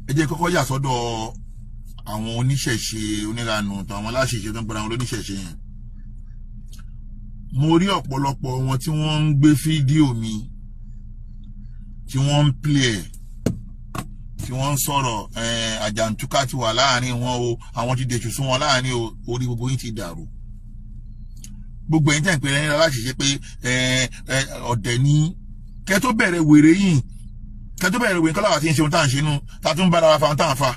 ẹ jẹ́ kọ́kọ́ yà sọ́dọ̀ àwọn oníṣẹ̀ṣe oníranù tàwọn aláṣẹṣe tó ń gbọ́dọ̀ àwọn oníṣẹ̀ṣe yẹn mo rí ọ̀pọ̀lọpọ̀ wọn tí wọ́n ń gbé fídíò mi tí wọ́n ń play ẹ̀ tí wọ́n ń sọ̀rọ̀ àjàǹtúkà ti wà láàrin wọn o àwọn ti dèṣù sún wọn láàrin o orí gbogbo yín ti dàrú gbogbo ẹ̀yin tẹ̀ ń pè é láti ṣe pé ọ̀dẹ̀ ní kẹ́ tó bẹ̀rẹ̀ wèrè yìí kẹ́ tó bẹ̀rẹ̀ wèrè kọ́lá wa ti ń ṣe ohun tá à ń ṣe nù tá a tún bára wa fa ohun tá à ń fa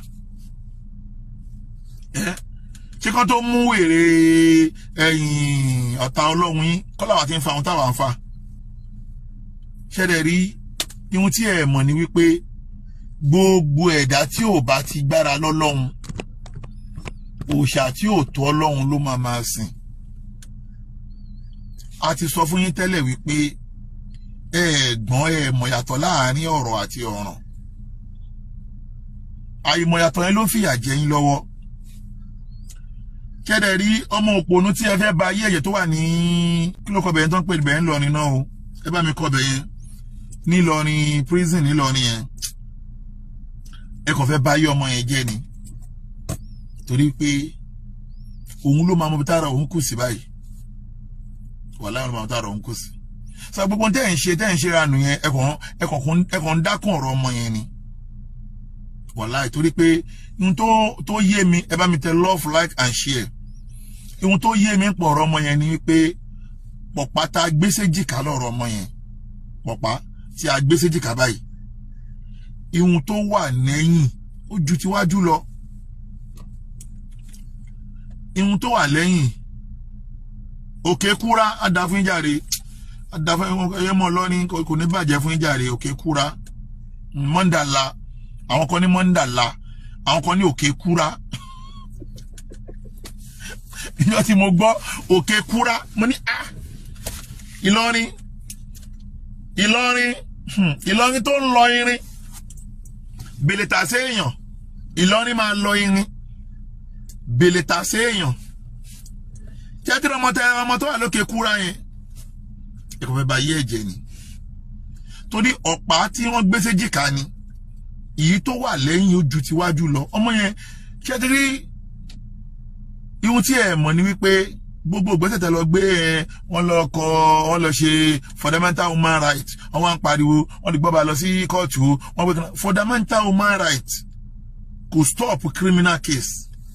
ṣé kán tó mú wèrè ẹ̀yìn ọ̀tá ọlọ́run yín kọ́lá wa ti ń fa ohun táwa ń fa ṣẹ́dẹ̀ rí ihun tí ẹ̀ mọ̀ ni wípé gbogbo ẹ̀dá tí ò bá ti gbára lọ́lọ́run òòṣà tí ò tó ọlọ́run ló máa máa sìn a ti sọ fún yín tẹ́lẹ̀ wípé ẹ̀ẹ̀gbọ́n ẹ̀ mọ̀yàtọ̀ láàrin ọ̀rọ̀ àti ọ̀ràn àìmọ̀yàtọ̀ yẹn ló ń fìyà jẹ yín lọ́wọ́ kẹ́dẹ̀ rí ọmọ òpònú tí ẹ fẹ́ ba ayé ẹ̀yẹ tó wà ní kí ló kọ bẹ̀yẹn tó ń pè bẹ̀yẹn ńlọrin náà o ẹ bá mi kọ bẹ̀yẹn nílọrin prison nílọrin yẹn ẹ kàn fẹ́ ba ayé ọmọ yẹn jẹ́ ni torí pé òun ló máa mọ bí tára òun kù sí báyìí wàhálà ló máa mọ tára òun kù sí sọ gbogbo tẹ́ ẹ̀ ń ṣe tẹ́ ẹ̀ ń ṣe ra nù yẹn ẹ kàn ń dákùn ọ̀rọ̀ ọmọ yẹn ni wàhálà torí pé ohun tó yé mi ẹ bá mi tẹ love like and share ohun tó yé mi ń pọ̀ ọ̀rọ̀ ọmọ yẹn ni wípé pọ̀pá tá a gbé séjìká lọ́rọ̀ ọmọ yẹn pọ̀pá tí a gbé séjìká báyìí ihun tó wà lẹ́yìn ó ju tiwájú lọ ihun tó wà lẹ́yìn òkè kúra àdá fún ìjàre àdá fún ẹyẹ mọ́ lọ́ní kò ní bàjẹ́ fún ìjàre òkè kúra mọ́ndàlá àwọn kan ní mọ́ndàlá àwọn kan ní òkè kúra ìjọ tí mo gbọ́ òkè kúra mo ní ah Ìlọrin Ìlọrin Ìlọrin tó ń lọ irin bèlètà séèyàn Ìlọrin máa lọ irin bèlètà séèyàn tẹ́tí ọmọ tẹ ọmọ tó wà lókè kúra yẹn ẹ̀kọ́ fẹ́ bá yé ẹ̀jẹ̀ ni torí ọ̀pá tí wọ́n gbé séjìká ni èyí tó wà lẹ́yìn ojú tiwájú lọ ọmọ yẹn tẹ́tí rí ihun tí ẹ mọ̀ ni wípé gbogbo ìgbésẹ̀ tẹ lọ gbé ẹ wọ́n lọ kọ wọ́n lọ ṣe fundamental human rights wọ́n wá ń pariwo wọ́n lè gbọ́ba lọ sí kóòtù wọ́n gbé kan fundamental human rights kò stop criminal case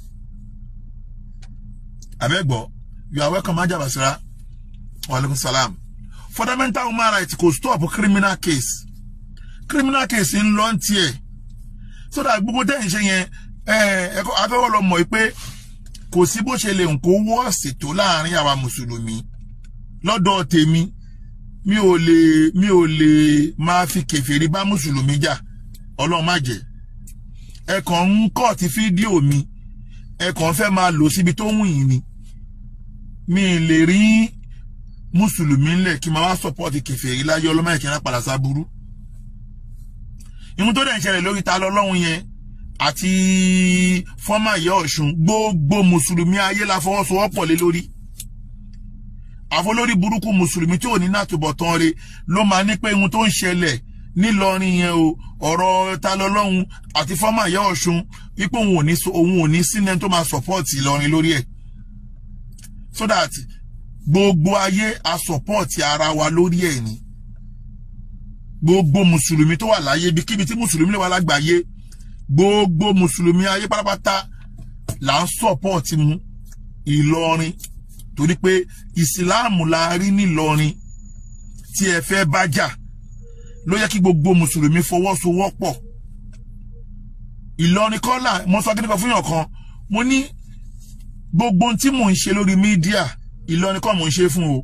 abẹ́gbọ́ you are welcome ajabasira waaleykum salam fundamental human rights kò stop criminal case criminal case ń lọ tiẹ̀ so that gbogbo tẹ́ ń ṣe yẹn ẹ̀ẹ́dẹ́gbẹ́ afẹ́wọ́ lọ mọ̀ pé kò sí bó ṣe lè ń kó wọ́ọ̀sì tó láàrin àwa mùsùlùmí lọ́dọ̀ tèmi mi ò lè mi ò lè máa fi kèfèrí bá mùsùlùmí jà ọlọ́run má jẹ́ ẹ kàn ń kọ́ ti fídíò mi ẹ kàn fẹ́ máa lò síbi tó wù yín ni mi lè rí mùsùlùmí ńlẹ̀ kí n máa wá sọ́pọ́ọ̀tì kèfèrí láyé ọlọ́mọ ìkíni padà sábúrú ìhun tó dẹ̀ ń ṣẹlẹ̀ lórí ta lọ́lọ́run yẹn àti fọ́mà ìyá ọ̀ṣun gbogbo mùsùlùmí ayé la fọwọ́sowọ́pọ̀ lé lórí àfọlórí burúkú mùsùlùmí tí ò ní nàtúbọ̀tán re ló máa ní pé ohun tó ń ṣẹlẹ̀ nílọrin yẹn o ọ̀rọ̀ ta lọ́lọ́run àti fọ́mà ìyá ọ̀ṣun wípé òun ò ní òun ò ní sínú tó máa sọ̀pọ́ọ̀tì ìlọrin lórí ẹ̀ so that gbogbo ayé a sọ̀pọ́ọ̀tì ara wa lórí ẹ̀ ni gbogbo mùsùlùmí tó wà láyé ibikíbi tí mùsùlùmí lè wà lágbàáyé gbogbo mùsùlùmí ayé pátápátá là ń sọpọ́ọ̀tì mu ìlọrin torí pé ìsìláàmù la rí nílọrin tí ẹ fẹ́ bá jà ló yẹ kí gbogbo mùsùlùmí fọwọ́sowọ́pọ̀ ìlọrin kọ́là mo sọ kíníkan fún yàn kan mo ní gbogbo tí mò ń ṣe lórí mídíà ìlọrin kọ́ mò ń ṣe fún o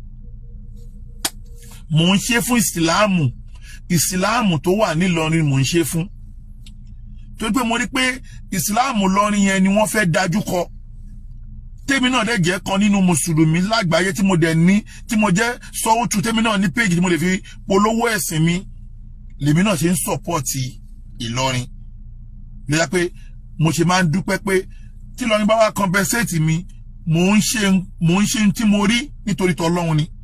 mò ń ṣe fún ìsìláàmù ìsìláàmù tó wà nílọrin mò ń ṣe fún torí pé mo rí pé ìsìláàmù lọrin yẹn ni wọ́n fẹ́ dájú kọ tèmi náà dẹ̀ jẹ́ kan nínú mùsùlùmí lágbàáyé tí mo dẹ̀ ní tí mo jẹ́ sọ́wọ́tù tèmi náà ní péjì tí mo lè fi polówó ẹ̀sìn mi lèmi náà ṣe ń sọ̀pọ̀tì ìlọrin lóyá pé mo ṣe máa ń dúpẹ́ pé tí ìlọrin bá wá compensate mi mò ń ṣe mò ń ṣe tí mo rí nítorí tọlọ́run ni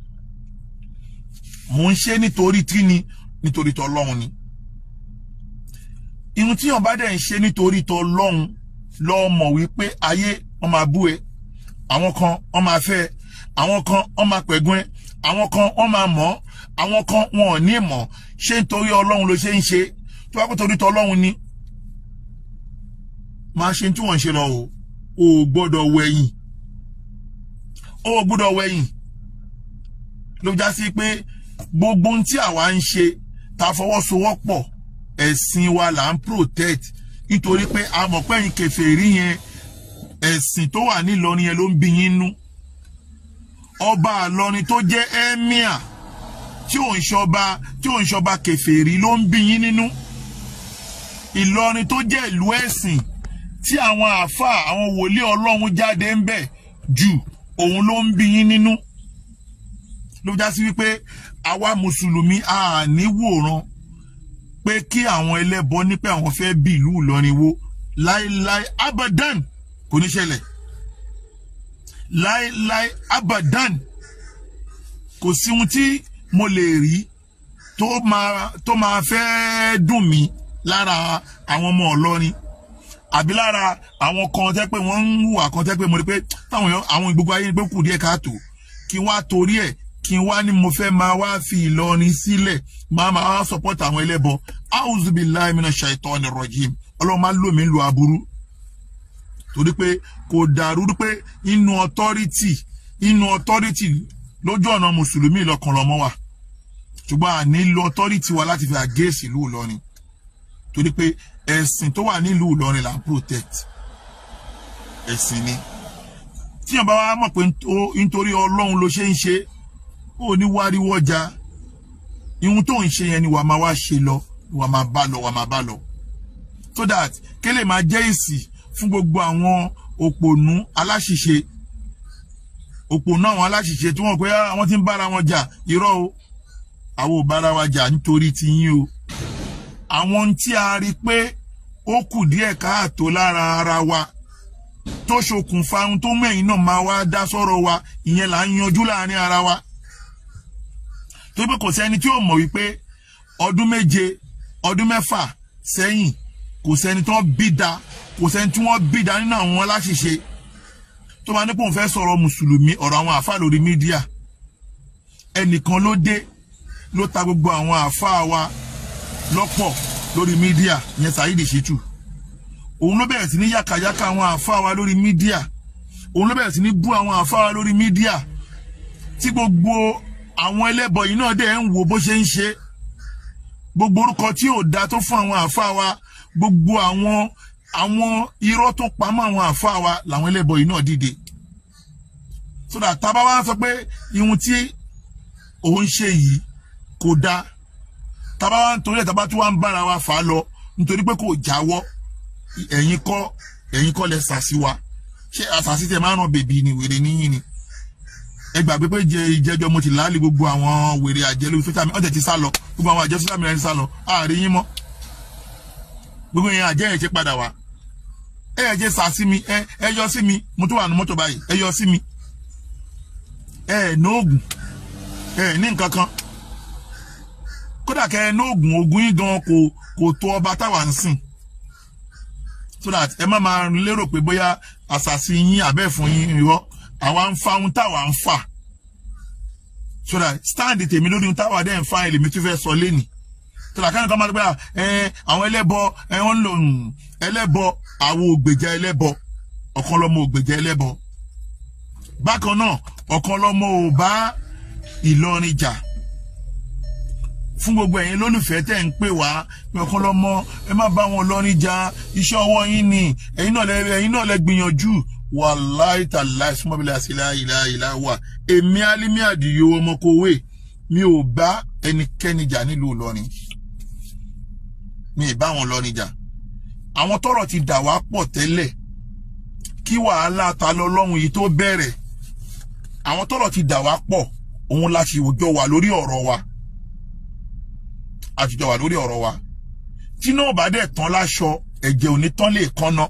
mò ń ṣe nítorí tí ni nítorí tọlọ́run ni ihun tí yàn bá dẹ̀ ń ṣe nítorí tọ lọ́hùn lọ mọ̀ wípé ayé wọn máa bú ẹ àwọn kan wọn máa fẹ́ ẹ àwọn kan wọn máa pẹ̀gún ẹ àwọn kan wọn máa mọ̀ ọ́ àwọn kan wọn ò ní mọ̀ ṣé nítorí ọlọ́run ló ṣe ń ṣe tó bá kó torí tọ ọlọ́run ni máa ṣe tí wọ́n ń ṣe lọ o ò gbọ́dọ̀ wẹ̀yìn ó gbọ́dọ̀ wẹ̀yìn ló já sí pé gbogbo ohun tí àwa ń ṣe ta fọwọ́sowọ́pọ̀ ẹ̀sìn wa là ń protect nítorí pé a mọ̀ pé ẹ̀yin kèfèrí yẹn ẹ̀sìn tó wà nílọrin yẹn ló ń bí yín nú ọba àlọrin tó jẹ́ emir tí ò ń ṣọba tí ò ń ṣọba kèfèrí ló ń bí yín nínú ìlọrin tó jẹ́ ìlú ẹ̀sìn tí àwọn àáfàá àwọn wòlíì ọlọ́run jáde ń bẹ̀ jù òun ló ń bí yín nínú ló já sí wípé àwa mùsùlùmí a ní wòran pé kí àwọn ẹlẹ́bọ ní pé àwọn fẹ́ bí ìlú Ìlọrin wo láéláé abadan kò ní ṣẹlẹ̀ láéláé abadan kò sí ohun tí mo lè rí tó máa tó máa fẹ́ dùn mí lára àwọn ọmọ Ìlọrin àbí lára àwọn kan tẹ́ pé wọ́n ń hùwà kan tẹ́ pé mo rí pé táwọn èèyàn àwọn gbogbo ayé pé kù díẹ̀ káàtó kí wọ́n á torí ẹ̀ kí n wá ní mo fẹ́ máa wá fi Ìlọrin sílẹ̀ máa máa wá support àwọn ẹlẹ́bọ auzubillahi minash shaitani rajim ọlọ́run máa lò mí lu aburú torí pé kò dàrú pé inú authority inú authority lójú ọ̀nà mùsùlùmí ìlọkàn lọ́mọ wa ṣùgbọ́n à nílò authority wa láti fi àgéèsì ìlú Ìlọrin torí pé ẹ̀sìn tó wà nílùú Ìlọrin là ń protect ẹ̀sìn ni tíyàn bá wá mọ̀ pé nítorí ọlọ́run ló ṣe ń ṣe ó ní wáríwọ́jà ihun tó ń ṣe yẹn ni wàá máa wá ṣe lọ wàá máa bá lọ wàá máa bá lọ so that kélé máa jẹ́ èsì fún gbogbo àwọn òpònú aláṣìṣe òpònú àwọn aláṣìṣe tí wọ́n pé àwọn tí ń bára wọn jà irọ́ o àwọn ò bára wa jà nítorí tiyín o àwọn tí a rí pé ó kù díẹ̀ káàtó lára ara wa tó ṣokùnfà ohun tó mẹ́yìn náà máa wá dá sọ́rọ̀ wa ìyẹn là ń yanjú láàrin ara wa tó pé kò sẹ́ni tí ó mọ̀ wípé ọdún méje ọdún mẹ́fà sẹ́yìn kò sẹ́ni tí wọ́n bí da kò sẹ́ni tí wọ́n bí da nínú àwọn aláṣìṣe tó máa ní pòun fẹ́ sọ̀rọ̀ mùsùlùmí ọ̀rọ̀ àwọn àáfàá lórí mídíà ẹnìkan ló dé ló ta gbogbo àwọn àáfàá wa lọ́pọ̀ lórí mídíà ìyẹn Saheed Shittu òun ló bẹ̀rẹ̀ sí ní yàkàyàkà àwọn àáfàá wa lórí mídíà òun ló bẹ̀rẹ̀ sí ní bú àwọn àáfàá wa lórí mídíà tí gbogbo àwọn ẹlẹ́bọ yìí náà dẹ̀ ń wo bó ṣe ń ṣe gbogbo orúkọ tí ò da tó fún àwọn àáfàá wa gbogbo àwọn àwọn irọ́ tó pamọ́ àwọn àáfàá wa làwọn ẹlẹ́bọ yìí náà dìde so that tábà wá sọ pé ihun tí òun ṣe yìí kò dáa tábà wá ń torí ẹ̀ tábà tí wọ́n ń bára wa fà á lọ nítorí pé kò jáwọ́ ẹ̀yin kọ́ ẹ̀yin kọ́ lẹ sàṣì wa ṣé àṣàṣì tẹ máa ń ràn bèbí ni wèrè níyìn ni ẹ gbàgbé pé jẹ ìjẹjọ mo ti láàlì gbogbo àwọn wèrè àjẹ lórí sójà mi ọ̀tẹ̀ ti sá lọ gbogbo àwọn àjẹ sójà mi rẹ̀ ti sá lọ àárín yín mọ́ gbogbo yẹn àjẹ yẹn ṣe padà wá ẹ yẹ jẹ sà sí mi ẹ ẹ yọ sí mi mo tún wà ní mọ́tò báyìí ẹ yọ sí mi ẹ ẹ ní oògùn ẹ ẹ ní nǹkan kan kódà kẹ ẹ ní oògùn oògùn yín gan kò kò tó ọba táwa ń sìn so that ẹ má máa lérò pé bóyá àṣàṣì yín abẹ́ fún yín irọ́ àwa ń fa ohun táwa ń fà so that stand tèmi lórí ohun táwa dẹ́ ń fa èlèmi tó fẹ́ sọ lẹ́nì so that káyọ̀ kan máa dé bóyá ẹ àwọn ẹlẹ́bọ ẹ wọ́n ń lò ẹlẹ́bọ àwọn ògbèjà ẹlẹ́bọ ọ̀kan lọ́mọ ògbèjà ẹlẹ́bọ bákan náà ọ̀kan lọ́mọ ò bá Ìlọrin jà fún gbogbo ẹ̀yin lólùfẹ́ tẹ̀ ń pè wá pé ọ̀kan lọ́mọ ẹ má bá wọn lọ́rin jà iṣẹ́ ọwọ́ yín ni ẹ̀yin náà lẹ ẹ̀yin náà lẹ gbìyànjú wàláì tàláì súnmọ́bílẹ̀ àṣìlá ìlà ìlà wà èmi alimi àdìyó ọmọkòwé mi ò bá ẹnikẹ́ni jà nílùú Ìlọrin mi ì bá wọn lọ́rin jà àwọn tọ́rọ̀ ti dà wá pọ̀ tẹ́lẹ̀ kí wàhálà ta lọ́lọ́run yìí tó bẹ̀rẹ̀ àwọn tọ́rọ̀ ti dà wá pọ̀ òun la ṣì jọ wà lórí ọ̀rọ̀ wa àtijọ́ wà lórí ọ̀rọ̀ wa tí náà bá dẹ̀ tán láṣọ ẹ̀jẹ̀ ò ní tán lè kánná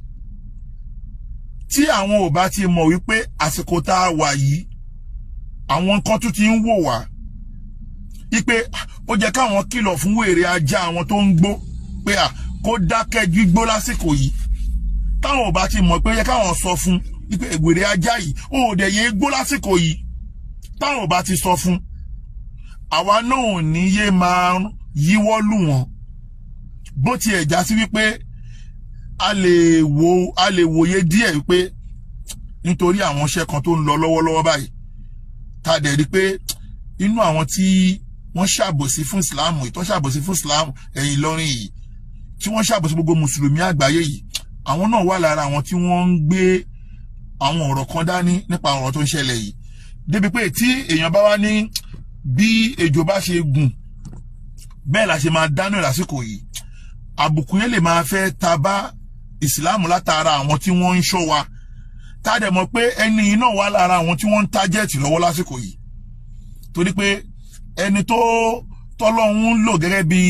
tí àwọn ò bá ti mọ̀ wípé àsìkò tá a wà yìí àwọn nǹkan tún ti ń wò wá wípé ó jẹ́ káwọn kìlọ̀ fún wèrè ajá àwọn tó ń gbó pé à kó dákẹ́ gbígbó lásìkò yìí táwọn ò bá ti mọ̀ pé yẹ káwọn sọ fún wípé ègbèrè ajá yìí ó ò dẹ̀ yé gbó lásìkò yìí táwọn ò bá ti sọ fún àwa náà ò ní yé máa yíwọ́ lù wọ́n bó tiẹ̀ já sí wípé a lè wo a lè wòye díẹ̀ wípé nítorí àwọn iṣẹ́ kan tó ń lọ lọ́wọ́lọ́wọ́ báyìí tá a dẹ̀ rí pé inú àwọn tí wọ́n ṣàbòsí fún ìsìláàmù ìtọ́ ṣàbòsí fún ìsìláàmù ẹ̀yìn Ìlọrin yìí tí wọ́n ṣàbòsí gbogbo mùsùlùmí àgbáyé yìí àwọn náà wà lára àwọn tí wọ́n ń gbé àwọn ọ̀rọ̀ kan dání nípa ọ̀rọ̀ tó ń ṣẹlẹ̀ yìí débi pé tí èèyàn bá wá ní bí ejò bá ṣe gùn bẹ́ẹ̀ la ṣe máa dáná lásìkò yìí àbùkù yẹn lè máa fẹ́ ta bá ìsìláàmù látara àwọn tí wọ́n ń ṣọ́ wa tá a dẹ̀ mọ̀ pé ẹni yìí náà wà lára àwọn tí wọ́n ń tájẹ́ẹ̀tì lọ́wọ́ lásìkò yìí torí pé ẹni tó tọ́lọ́hún lò gẹ́gẹ́ bí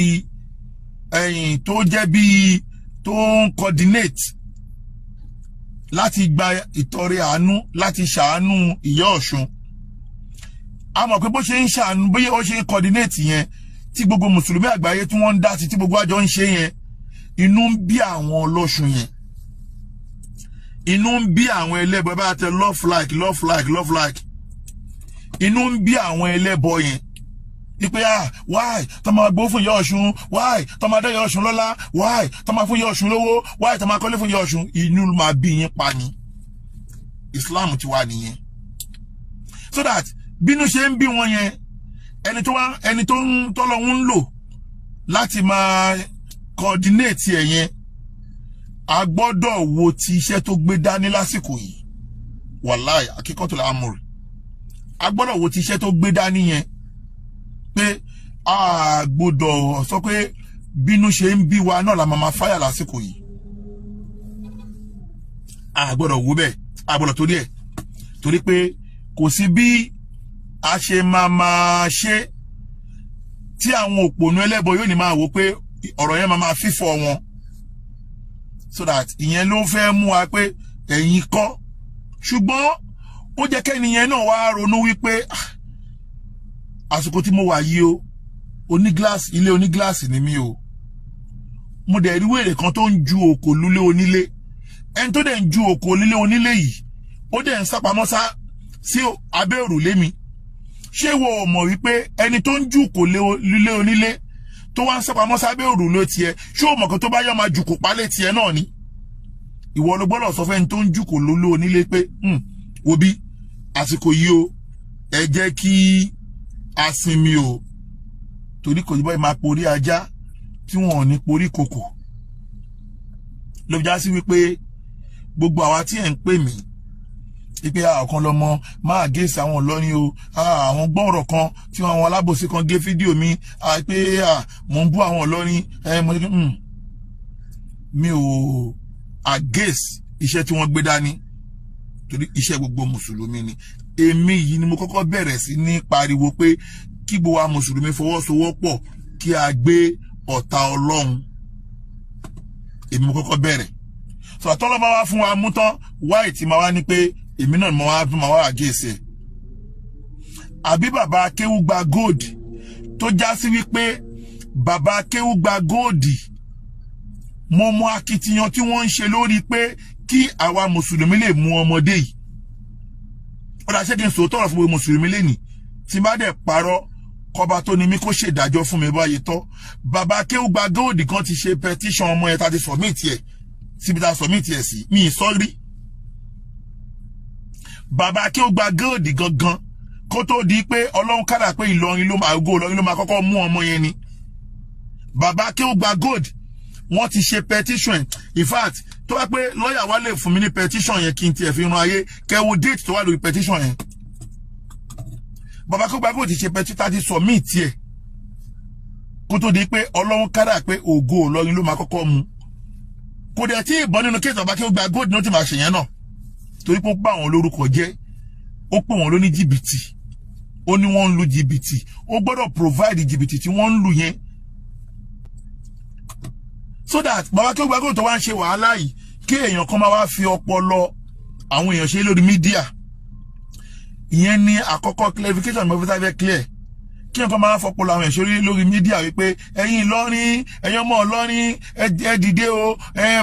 ẹ̀yìn tó jẹ́ bí tó ń coordinate láti gba ìtọrẹ àánú láti ṣàánú ìyá ọ̀ṣun a mọ̀ pé bó ṣe ń ṣàánú bóyá ó ṣe ń coordinate yẹn tí gbogbo mùsùlùmí àgbáyé tí wọ́n ń dá sí tí gbogbo àjọ ń ṣe yẹn inú ń bí àwọn ọlọ́ṣun yẹn inú ń bí àwọn ẹlẹ́bọ bá tẹ love like love like love like inú ń bí àwọn ẹlẹ́bọ yẹn ipe ah why tó máa gbó fún ìyá ọ̀ṣun why tó máa dá ìyá ọ̀ṣun lọ́lá why tó máa fún ìyá ọ̀ṣun lówó why tó máa kọ́lé fún ìyá ọ̀ṣun inú máa bí yín pa ni islam ti wà nìyẹn so that bínú ṣe ń bí wọn yẹn ẹni tó wá ẹni tó ń tọ́lọ́ ń lò láti máa coordinate ẹ̀ yẹn a gbọ́dọ̀ wo ti iṣẹ́ tó gbé dání lásìkò yìí wàláì akíkọ́tò làámùrì a gbọ́dọ̀ wo ti iṣẹ́ tó gbé dání yẹn pé a gbọ́dọ̀ sọ pé bínú ṣe ń bí wa náà la máa ma fáyà lásìkò yìí a gbọ́dọ̀ wo bẹ́ẹ̀ a gbọ́dọ̀ torí ẹ̀ torí pé kò sí bí a ṣe máa máa ṣe tí àwọn òpònú ẹlẹ́bọ yóò ní máa wò pé ọ̀rọ̀ yẹn máa máa fífọ́ wọn so that ìyẹn ló fẹ́ mú wa pé ẹ̀yin kọ́ ṣùgbọ́n ó jẹ́ kẹ́niyẹn náà wá ronú wípé àsìkò tí mo wà yìí o onígíláàsì ilé onígíláàsì ni mí o mo dẹ̀ rí wèrè kan tó ń ju òkò lulẹ̀ onílé ẹni tó dẹ̀ ń ju òkò lílé onílé yìí ó dẹ̀ ń sápamọ́ sá sí abẹ́ òrùlé mi ṣé wo ò mọ̀ wípé ẹni tó ń ju òkò lílé onílé tó wá ń sápamọ́ sábẹ́ òrùlé tiẹ̀ ṣé o mọ̀ kan tó bá yọ máa jùkò pálẹ̀ tiẹ̀ náà ni ìwọ ló gbọ́dọ̀ sọ fẹ́ni tó ń jùkò lólé onílé pé wo bí àsìkò yìí o ẹ jẹ́ kí a sinmi o torí kò ní báyìí máa porí ajá tí wọn ò ní porí kòkò ló fi já sí wípé gbogbo àwa tí ẹ̀ ń pè mí ipe ọ̀kan lọ́mọ máa gé àwọn ọlọ́rin o àwọn gbọ́ọ̀rọ̀ kan tí àwọn alábòsí kan gé fídíò mi pé mò ń bú àwọn ọlọ́rin mi ò against iṣẹ́ tí wọ́n gbé dání torí iṣẹ́ gbogbo mùsùlùmí ni èmi yìí ni mo kọ́kọ́ bẹ̀rẹ̀ sí ní pariwo pé kí gbogbo wa mùsùlùmí fọwọ́sowọ́pọ̀ kí a gbé ọ̀tá ọlọ́run èmi mo kọ́kọ́ bẹ̀rẹ̀ sọ àtọ́lọ́ bá wá fún wa mú tán wáì tí máa wá ní pé èmi náà mo wá fún ma wá àgéèsè àbí bàbá akéwú gba gold tó já sí wípé bàbá akéwú gba gold mo mọ akitiyan tí wọ́n ń ṣe lórí pé kí àwa mùsùlùmí lè mú ọmọdé yìí ó dá ṣẹ́gi sòótọ́ ọ̀rọ̀ fún gbogbo mùsùlùmí lẹ́nìí tí bá dẹ̀ parọ́ kọba tó ní mí kó ṣèdájọ́ fún mi báyìí tọ́ bàbá akéwú gba gold kan ti ṣe petition ọmọ yẹn tá ti submit ẹ̀ síbi tá a submit ẹ̀ sí mi ì sọ rí bàbá kí ó gba góòdì gangan kó tó di pé ọlọ́run kádà pé ìlọrin ló máa gó ìlọrin ló máa kọ́kọ́ mú ọmọ yẹn ni bàbá kí ó gba góòdì wọ́n ti ṣe petition in fact tó bá pé lọ́ọ̀yà wa lè fún mi ní petition yẹn kí n tiẹ̀ fi ran ayé kẹwo date tó wà lórí petition yẹn bàbá kí ó gba góòdì ṣe petition tá ti submit tiẹ̀ kó tó di pé ọlọ́run kádà pé ògo ìlọrin ló máa kọ́kọ́ mú kò dẹ̀ tí ìbọn nínú kéètò bàbá kí ó gba góòdì náà ti máa ṣèyẹn náà torí pé ó bá àwọn lórúkọ jẹ́ ó pè wọ́n lóní jìbìtì ó ní wọ́n ń lu jìbìtì ó gbọ́dọ̀ provide jìbìtì tí wọ́n ń lu yẹn so that bàbá kí ó gbàgbọ́ tó wá ń ṣe wàhálà yìí kí èèyàn kan máa wá fi ọpọlọ àwọn èèyàn ṣe lórí mídíà ìyẹn ní àkọ́kọ́ clarification mo fi sáfẹ́ clear kí kí nǹkan máa fọpọlọ àwọn ẹ̀ṣọ́ lórí mídíà wípé ẹ̀yin Ìlọrin ẹ̀yin ọmọ Ìlọrin ẹ dìde o